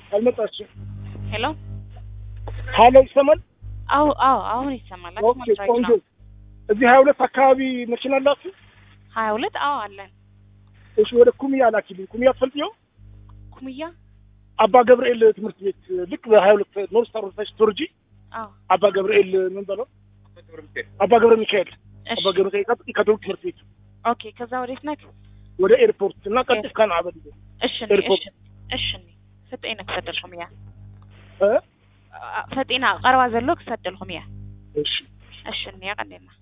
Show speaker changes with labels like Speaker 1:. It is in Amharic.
Speaker 1: አልመጣችም።
Speaker 2: ሄሎ
Speaker 1: ሀሎ ይሰማል?
Speaker 2: አዎ አዎ አሁን ይሰማል።
Speaker 1: ኦኬ ቆንጆ። እዚህ ሀያ ሁለት አካባቢ መኪና አላችሁ?
Speaker 2: ሀያ ሁለት አዎ አለን።
Speaker 1: እሺ ወደ ኩሚያ ላኪልኝ። ኩሚያ ትፈልጥየው
Speaker 2: ኩምያ
Speaker 1: አባ ገብርኤል ትምህርት ቤት ልክ በሀያ ሁለት ኖር ስታር ወታች ቶርጂ
Speaker 2: አዎ
Speaker 1: አባ ገብርኤል ምን በለው አባ ገብረ ሚካኤል
Speaker 2: እሺ
Speaker 1: አባ ገብረ ሚካኤል ቀጥታ ከቶርክ ትምህርት ቤት
Speaker 2: ኦኬ ከዛ ወዴት ነህ?
Speaker 1: ወደ ኤርፖርት እና ቀጥታ ካን አበድ
Speaker 2: እሺ
Speaker 1: ኤርፖርት።
Speaker 2: እሺ እሺ ፈጤና ክሰደልኩም እያ
Speaker 1: እ
Speaker 2: ፈጤና ቀረባ ዘሎ ክሰደልኩም እያ
Speaker 1: እሺ
Speaker 2: እሺ እያ ቀኒና